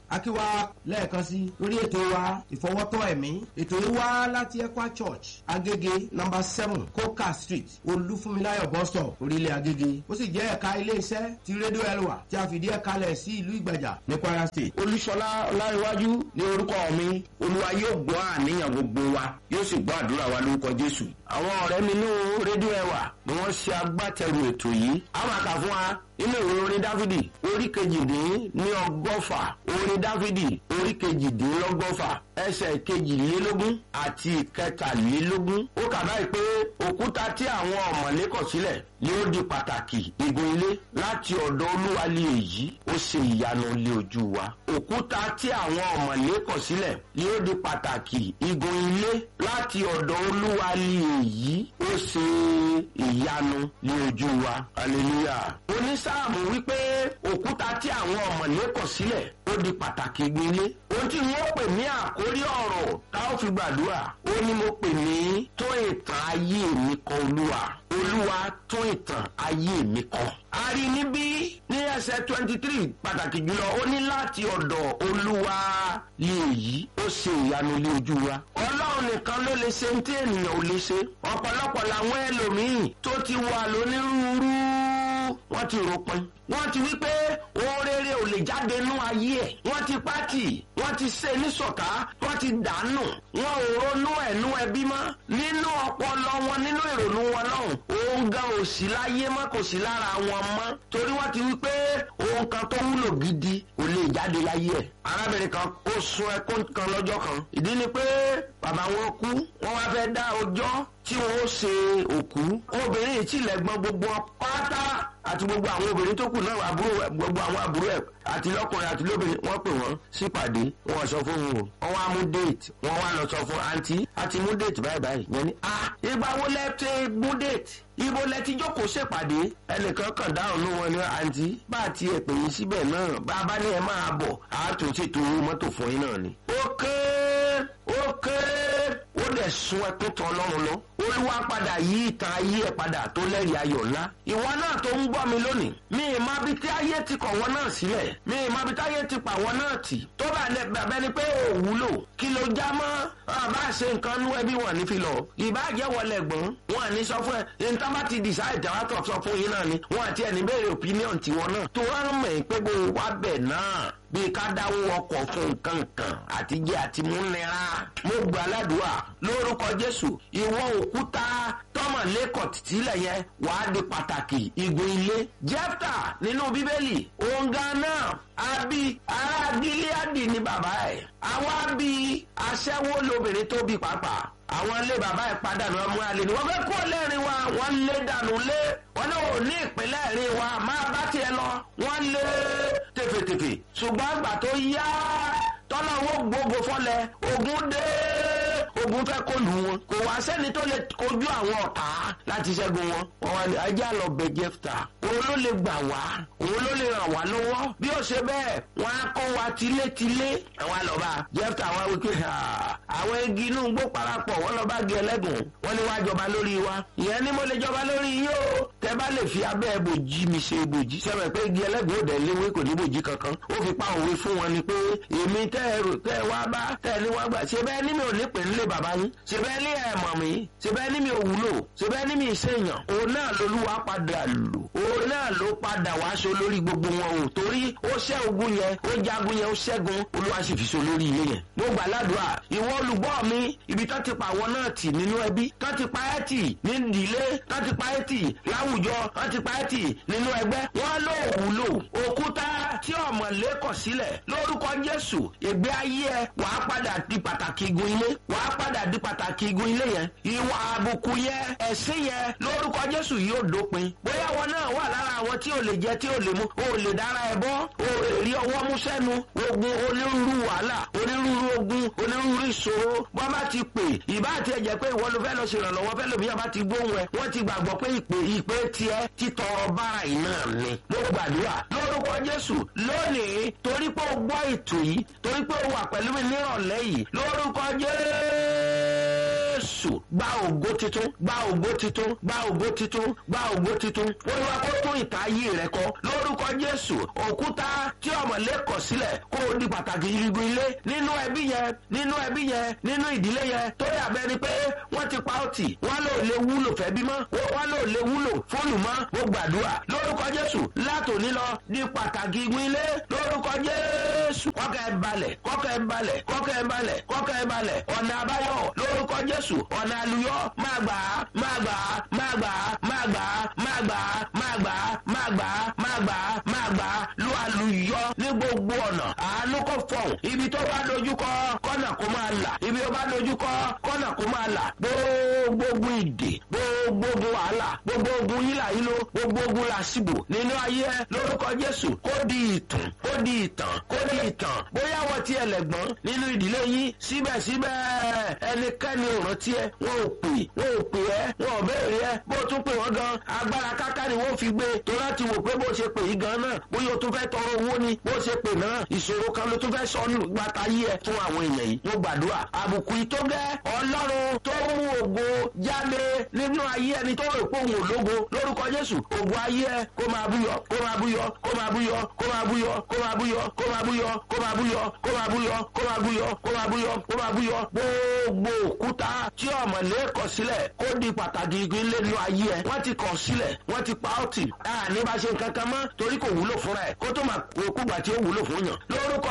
akíwá lẹ́ẹ̀kan sí lórí ètò wa ìfọwọ́tọ́ ẹ̀mí ètò yìí wá láti Ekwa Church Agége number seven Coca Street Olúfúnmiláyọ̀ bus stop orílẹ̀ Agége ó sì jẹ́ ẹ̀ka iléeṣẹ́ ti rédíò Elwa tí a fìdí ẹ̀ kalẹ̀ sí ìlú Ìgbàjà ní Kwara State. olúṣọlá ọláríwájú ní orúkọ mi olúwa yóò gbọ́ àníyàn gbogbo wa yóò sì gbọ́ àdúrà wa lórúkọ jésù. àwọn ọ̀rẹ́ mi ní rédíò ẹwà ni wọ́n ṣe agbátẹrù ètò yìí. a máa kà fún wa nínú ìwé orin dáfídì orí kejìdín ní ọgọ́fà orin dáfídì orí kejìdínlọ́gọ́fà ẹsẹ̀ kejìlélógún àti ìkẹtàlélógún. ó kà báyìí pé òkúta tí àwọn ọ̀mọ̀lé kọ̀ sílẹ̀ ni ó di pàtàkì igun ilé láti ọ̀dọ̀ olúwa lé èyí ó ṣe ìyanu lé ojú wa. òkúta tí àwọn ọ̀mọ̀lé kọ̀ sílẹ̀ ni ó di pàtàkì igun ilé láti ọ̀dọ̀ olúwa lé èyí ó ṣe ìyanu lé ojú wa. hallelujah. onísáàmù wípé òkúta tí àwọn ọ̀mọ̀lé kọ̀ sílẹ̀ ó di pàtàkì igun ilé. ohun tí wọ́n pè ní àkórí ọ̀rọ̀ tá ó fi gbàdúrà ó ní mo pè ní tó ìtàn ayé mi kọ olúwa olúwa tún ìtàn ayé mi kọ. a rí níbí ní ẹsẹ̀ twenty three pàtàkì jùlọ ó ní láti ọ̀dọ̀ olúwa lè yí ó ṣe ìyanu lé ojú wa. ọlọ́run nìkan ló lè ṣe ní tí ènìyàn ò lè ṣe. ọ̀pọ̀lọpọ̀ làwọn ẹlòmíín tó ti wà lónírúurú wọ́n ti ròpin. wọ́n ti wí pé ohun rere ò lè jáde nú ayé ẹ̀. wọ́n ti pátì wọ́n ti ṣe níṣọ̀ká wọ́n ti dànù. wọn ò ronú ẹ̀nú ẹbí mọ́. nínú ọpọlọ wọn nínú ìrònú wọn lọ́hùn. ohun gan ò sí láyé mọ́ kò sí lára wọn mọ́. torí wọ́n ti wí pé ohun kan tó wúlò gidi kò lè jáde láyé ẹ̀. arábìnrin kan ó sun ẹkún kan lọ́jọ́ kan. ìdí ni pé bàbá wọn kú wọ́n wá fẹ́ dá ọjọ́ tí wọn ó ṣe òkú obìnrin yìí tilẹ̀ gbọ́n gbogbo pátá àti gbogbo àwọn obìnrin tó kù náà àbúrò gbogbo àwọn àbúrò ẹ̀ àti lọ́kùnrin àti lóbìnrin wọ́n pè wọ́n sípàdé wọ́n sọ fún wọn o wọ́n wá mú déètì wọ́n wá lọ sọ fún àǹtí àti mú déètì báyìí báyìí yẹn ni a ìgbà wo lẹ ti mú déètì ibo lẹ ti jókòó ṣèpàdé ẹnìkan kàn dáhùn ní wọn ní àǹtí bá a ti ẹ̀ pè yín síbẹ̀ náà bá a bá ní ẹ máa bọ̀ àtúntò mọ́tò fún yín náà ni. ó kéré ó kéré ó dẹ̀ sun ẹkún tán ọlọ́run lọ olúwa padà yí ìtàn ayé ẹ̀ padà tó lẹ́rìí ayọ̀ ńlá ìwọ náà tó ń gbọ́ mi lónìí mi ì má bi tí ayé ti kọ̀ wọ́n náà sílẹ̀ mi ì má bi tí ayé ti pa wọ́n náà tì tó bá lẹ bàbá ni pé ò wúlò kí ló já mọ́ àbá ṣe nǹkan nú ẹbí wọn ní fi lọ ìbàjẹ́ wọlé gbọ́n wọn ní sọ fún ẹ níta bá ti decide tàwa tó sọ fún yín náà ni wọn àti ẹni béèrè opinion tiwọn náà tó wọn mọ̀ pé bó wá bẹ̀ náà bíi ká dáwọ́ ọkọ̀ fún nǹkan kan àtijẹ́ àti múnira. mo gbà ládùúgbà lórúkọ jésù ìwọ òkúta tọmọ lẹ́kọ̀ọ́ tìtílẹ̀ yẹn wàá di pàtàkì igun ilé. jẹ́fta nínú bíbélì òǹgà náà àbí ará gíláàdì ní bàbá ẹ̀ àwa bí aṣẹ́wó lobìnrin tó bí pàápàá àwọn ilé bàbá ẹ̀ padà náà mú alẹ́ ni wọ́n fẹ́ kó lẹ́rìn wa wọ́n lé dànù lé wọ́n náà ò ní ìpínlẹ̀ rí wa máa bá tiẹ̀ lọ wọ́n lé tèfètèfè ṣùgbọ́n àgbà tó yá tọ́lá owó gbogbo fọ́lẹ̀ ogun dé ogun fẹ́ kó lù wọn kò wá sẹ́ni tó lè kojú àwọn ọ̀tá láti ṣẹ́gun wọn wọn wá ní ajá lọ bẹ jẹ́fta òun ló lè gbà wá òun ló lè ràn wá lọ́wọ́ bí ó ṣe bẹ́ẹ̀ wọ́n á kọ́ wa tilétilé àwọn àlọ́ba jẹ́fta wá wípé àwọn igi inú gbó parapọ̀ wọ́n lọ bá gé ẹlẹ́gùn wọ́n ní wá jọba lórí wa ìyẹn ni mo lè jọba lórí yín o tẹ bá lè fi abẹ́ bòjì mi ṣe bòjì sẹ́wọ̀n pé igi ẹlẹ́gùn ò dẹ̀ léwé kò ní bòjì kankan ó fi pa òwe fún wọn ni pé èmi tẹ́ ẹ rò tẹ́ ẹ wá bá tẹ́ ẹ ní wá gbà ṣe bẹ́ẹ̀ ní mi ò ní pè nílé bàbá yín ṣe bẹ́ẹ̀ ní ẹ̀ mọ̀ mí ṣe bẹ́ẹ̀ ní mi ò wúlò ṣe bẹ́ẹ̀ ní mi ìṣèyàn òun náà lolúwa padà lò òun náà ló padà wá aṣọ lórí gbogbo wọn o torí ó ṣẹ́ ogun yẹn ó jagun yẹn ó ṣẹ́gun olúwa sì fi so lórí ilé yẹn mo gbà ládùúrà ìwọ olùgbọ́ mi ibi tó ti pa àwọn náà tì nínú ẹbí tó ti pa ẹ́ tì ní ìdílé tó ti pa ẹ́ tì láwùjọ tó ti pa ẹ́ tì nínú ẹgbẹ́ wọ́n ló wúlò òkúta tí ọ̀mọ̀lé kọ̀ sílẹ̀ lórúkọ jésù ìgbé ayé ẹ wàá padà di pàtàkì igun ilé wàá padà di pàtàkì igun ilé yẹn ìwà àbùkù yẹn ẹ̀sìn yẹn lórúkọ jésù yóò dópin bóyá wọn náà wà lára àwọn tí ò lè jẹ tí ò lè mu ò lè dára ẹ bọ́ ò lè rí ọwọ́ mú sẹ́nu ogun onírúurú wàhálà onírúurú ogun onírúurú ìṣòro wọ́n bá ti pè ìbá àti ẹ̀jẹ̀ pé ìwọ ló fẹ́ lọ ṣèrànlọ́wọ́ fẹ́ lòmíyà bá ti gbóhùn ẹ wọ́n ti gbàgbọ́ pé ìpè ìpè tiẹ̀ títọrọ bára iná ni mo gbàdúrà lórúkọ jésù lónìí torí pé o gbọ́ ètò yìí torí pé o wà pẹ̀lú mi nírọ̀lẹ́ yìí lórúkọ jésù gba ògo titun gba ògo titun gba ògo titun gba ògo titun olúwa kó tún ìta ayé rẹ kọ lórúkọ jésù òkúta tí ọmọlé kọ sílẹ̀ kó o di pàtàkì irigun ilé nínú ẹbí yẹn nínú ẹbí yẹn nínú ìdílé yẹn tó dàbẹ́ ni pé wọ́n ti pa ọ́ tì wọ́n lò lè wúlò fẹ́ bímọ wọ́n lò lè wúlò fóònù mọ́ mo gbàdúrà lórúkọ jésù látòní lọ di pàtàkì igun ilé lórúkọ jésù kọ́kẹ́ ẹ balẹ̀ kọ́kẹ́ ẹ balẹ̀ kọ́kẹ́ ẹ balẹ̀ kọ́kẹ́ ẹ balẹ̀ ọ̀nà àbáyọ lórúkọ jésù ọ̀nà àlùyọ máa gbà á máa gbà á máa gbà á máa gbà á máa gbà á máa gbà á máa gbà á máa gbà á máa gbà á lu àlùyọ ní gbogbo ọ̀nà àánú kò fọ̀hún ibi tó bá dojúkọ kọ́nà kó máa là ibi tó bá dojúkọ kọ́nà kó máa là gbogbo ogun ìdè gbogbo ogun wàhálà gbogbo ogun yílà yílo gbogbo ogun làṣìbò nínú ayé ẹ lórúkọ jésù kó di ìtàn kó di ìtàn kó di ìtàn bóyá wọ́n ti ẹlẹ́gbọ́n nínú ìdílé yín síbẹ̀síbẹ̀ ẹnikẹ́ni ò rántí ẹ wọn ò pè wọn ò pè ẹ wọn ò béèrè ẹ bó tún pè wọ́n gan agbára káká ni wọ́n fi gbé tó láti wò pé bó ṣe pè yí gan náà bóyá o tún fẹ́ tọrọ owó ni bó ṣe pè náà ìṣòro kan ló tún fẹ́ sọ nù gbàtà yí ẹ fún àwọn èèyàn yìí mo gbàdúrà àbùkù ìtógẹ́ ọlọ́run tó mú ògo jáde nínú ayé ẹni tó rò pé òun ò lógo lórúkọ jésù ògo ayé ẹ kó máa búyọ kó máa búyọ kó máa búyọ kó máa búyọ kó máa búyọ kó máa búyọ kó máa búyọ kó máa búyọ kó máa búyọ kó máa búyọ kó máa búyọ gbogbo òkúta tí ọmọlé kọ sílẹ̀ kó di pàtàkì igi lẹ́nu ayé ẹ wọ́n ti kọ̀ sílẹ̀ wọ́n ti pa ọ́ tì ní bá ṣe nǹkan kan mọ́ torí kò wúlò fúnra ẹ̀ kó tó máa kúgbà tí ó wúlò fún yàn lórúkọ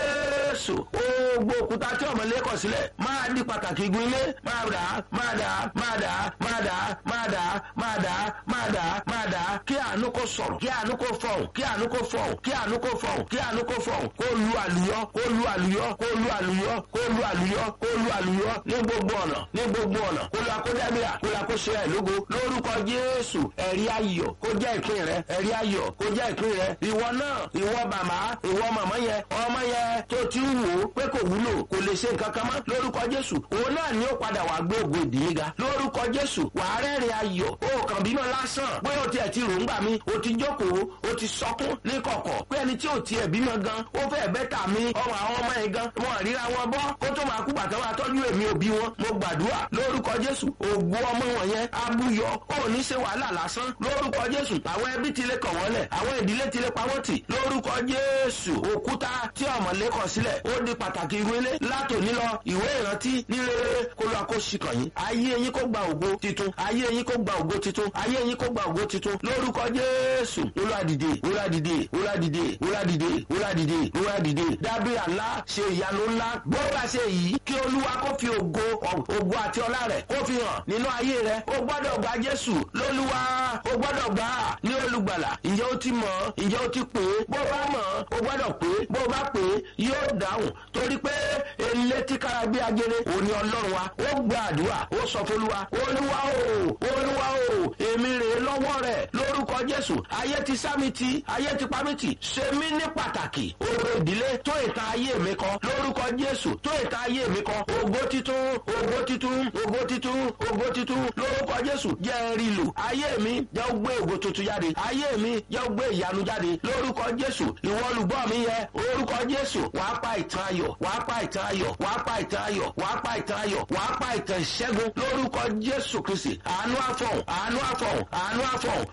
jésù gbogbo òkúta tí ọmọlé kọ sílẹ̀ máa di pàtàkì igi ilé máa dà máa dà máa dà máa dà máa dà máa dà máa dà máa dà kí àánú kó sọ̀rọ̀ kí àánú kó fọ̀hún kí àánú kó fọ̀hún kí àánú kó fọ̀hún kí àánú kó fọ̀hún kó lu àlùyọ kó lu àlùyọ kó lu àlùyọ kó lu àlùyọ kó lu àlùyọ ní gbogbo ọ̀nà ní gbogbo ọ̀nà kó lu akójábíà kó lu akóṣe ẹ̀ lógo lórúkọ jésù ẹ̀rí ayọ̀ kó jẹ́ ìpín rẹ ẹ̀rí ayọ̀ kó jẹ́ ìpín rẹ ìwọ náà ìwọ màmá ìwọ màmá yẹn ọmọ yẹn tó ti ń wò ó pé kò wúlò kò lè ṣe nǹkan kan mọ́ lórúkọ jésù òun náà ni ó padà wà gbé ògo ìdílé ga lórúkọ jésù wàá rẹ́rìn ayọ̀ ó kàn bímọ lásán pé o tiẹ̀ ti rò ń gbà mí o ti jókòó o ti sọkún ní kọ̀kọ̀ pé ẹni tí ò tiẹ̀ bímọ gan ó fẹ́ bẹ́tà mi ọmọ àwọn ọmọ yẹn gan wọn ríra wọn bọ́ kó tó máa kú bàtà wọn àtọ́jú èmi òbí wọn mo gbàdúrà lórúkọ jésù ògo ọmọ wọn yẹn abúyọ ó ní ṣe wàhálà lásán lórúkọ jésù àwọn ẹbí ti lè kọ̀ wọ́n lẹ̀ àwọn ìdílé ti lè pa wọ́n tì lórúkọ jésù òkúta tí ọmọlé kọ sílẹ̀ ó di pàtàkì irú ilé látòní lọ ìwé ìrántí ní rere kó lọ kó ṣìkàn yín ayé yín kó gba ògo titun ayé yín kó gba ògo titun ayé yín kó gba ògo titun lórúkọ jésù olùwàdìdè olùwàdìdè olùwàdìdè olùwàdìdè olùwàdìdè olùwàdìdè dábìrà ńlá ṣe ìyanu ńlá gbọ́dọ̀ ṣe yìí kí olúwa kó fi ògo ògo àti ọlá rẹ̀ kó fi hàn nínú ayé rẹ̀ ó gbọ́dọ̀ gba jésù lólúwa ó gbọ́dọ̀ gbà á ní olùgbàlà ǹjẹ́ ó ti mọ̀ ǹjẹ́ ó ti pè é bó bá mọ̀ ó gbọ́dọ̀ pè é bó bá pè é yóò dáhùn torí pé elétí kára bí ajere òní ọlọ́run wa ó gba àdúrà ó sọ fọlúwa olúwa o olúwa o èmi rèé lọ́wọ́ rẹ̀ lórúkọ jésù ayé ti sámi ti ayé ti pamí ti ṣe mí ní pàtàkì ògo ìdílé tó ìta ayé mi kọ lórúkọ jésù tó ìta ayé mi kọ ògo titun ògo titun ògo titun ògo titun lórúkọ jésù jẹ́ rí lò ayé mi jẹ́ ó gbé ògo tuntun jáde ayé mi jẹ́ ó gbé ìyanu jáde lórúkọ jésù ìwọ olùgbọ́ mi yẹ orúkọ jésù wàá pa ìtàn ayọ̀ wàá pa ìtàn ayọ̀ wàá pa ìtàn ayọ̀ wàá pa ìtàn ayọ̀ wàá pa ìtàn ìṣẹ́gun lórúkọ jésù kristi àánú àfọ̀hún àánú àfọ̀hún àánú àfọ̀hún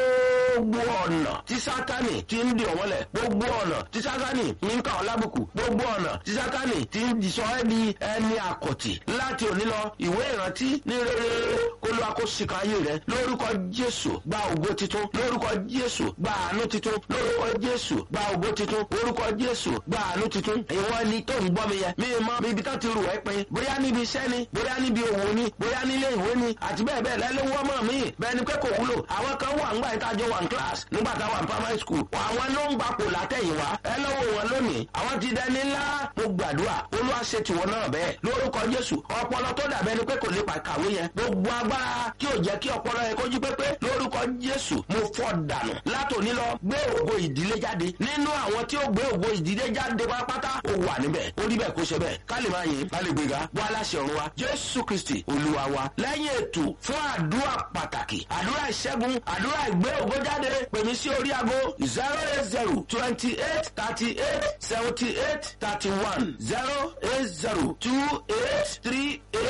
gbogbo ọ̀nà tí sátani ti ń di ọ̀wọ́lẹ̀ gbogbo ọ̀nà tí sátani ń kà ọ́ lábùkù gbogbo ọ̀nà tí sátani ti ń sọ ẹ́ di ẹni àkọ̀tì láti òní lọ ìwé ìrántí ní rere kó ló akó sìkà ayé rẹ lórúkọ jésù gba ògo titun lórúkọ jésù gba àánú titun lórúkọ jésù gba ògo titun orúkọ jésù gba àánú titun ìwọ ni tó ń gbọ́ mi yẹ mi mọ bíbi tó ti rù ẹ́ pin bóyá níbi iṣẹ́ ni bóyá níbi òwò ni bóyá nílé ìwé ni àti bẹ́ẹ̀ bẹ́ẹ̀ lẹ́lẹ́wọ́ mọ̀ mí bẹ́ẹ̀ ni pé kò wúlò àwọn kan wà ńgbà yìí tá a jọ wà ní class nígbà tá a wà ní primary school àwọn ló ń gbapò látẹ̀yìnwá ẹ lọ́wọ́ wọn lónìí àwọn ti dẹni ńlá mo gbàdúrà olúwa ṣe tiwọn náà bẹ́ẹ̀ lórúkọ jésù ọpọlọ tó dàbẹ́ ni pé kò lè kàwé yẹn gbogbo agbára tí ò jẹ́ kí ọpọlọ yẹn kójú pépé lórúkọ jésù mo fọ́ dànù látòní lọ gbé ògo ìdílé jáde nínú àwọn tí ó gbé ògo ìdílé jáde pátápátá ó wà níbẹ̀ ó rí bẹ́ẹ̀ kó ṣe bẹ́ẹ̀ ká lè máa yìn ká lè gbéga wá aláṣẹ ọ̀run wa jésù kristi olúwa wa lẹ́yìn ètò fún àdúrà pàtàkì àdúrà ìṣẹ́gun àdúrà ìgbé ògo jáde pèmí sí orí ago zero eight zero twenty eight thirty eight seventy eight thirty one zero eight zero two eight three eight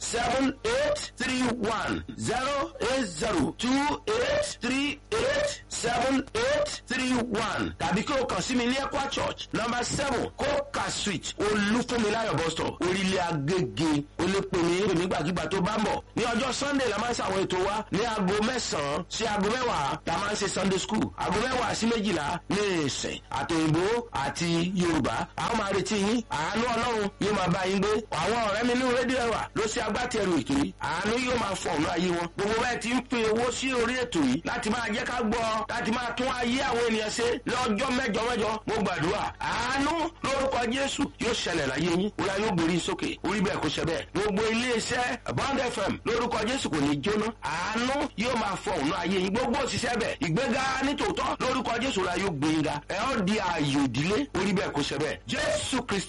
seven eight three one zero eight zero two eight three eight seven eight three one tàbí kí o kàn sí mi ní Equa Church number seven Coca Street Olúfúnmiláyọ̀ bus stop orílẹ̀ Agége olépèmí nígbàkigbà tó bá ń bọ̀ ní ọjọ́ Sunday la máa ń ṣàwọn ètò wa ní aago mẹ́sàn-án sí aago mẹ́wàá la máa ń ṣe Sunday school aago mẹ́wàá sí méjìlá ní ìsìn àtòyìnbó àti Yorùbá àwọn máa retí yín àánú Ọlọ́run yóò máa bá yín gbé àwọn ọ̀rẹ́ mi ní rédíò ẹ̀wà ló ṣe agbátẹrù ètò yìí àánú yóò máa fọ ọ̀nà ayé wọn gbogbo bẹ́ẹ̀ ti ń pín owó sí orí ètò yìí láti máa jẹ́ ká gbọ́ láti máa tún ayé àwọn ènìyàn ṣe lọ́jọ́ mẹ́jọ mẹ́jọ mo gbàdúrà àánú lórúkọ Jésù yóò ṣẹlẹ̀ láyé yín wúlá yóò gbèrè sókè orí bẹ́ẹ̀ kó ṣe bẹ́ẹ̀ gbogbo iléeṣẹ́ Bond FM lórúkọ Jésù kò ní jóná àánú yóò máa fọ ọ̀nà ayé yín gbogbo òṣìṣẹ́ bẹ̀ ìgbéga nítòótọ́ lórúkọ Jésù la yóò gbé yín ga ẹ̀ ọ́ di ààyò ìdílé orí bẹ́ẹ̀ kó ṣe bẹ́ẹ̀ Jésù Kristi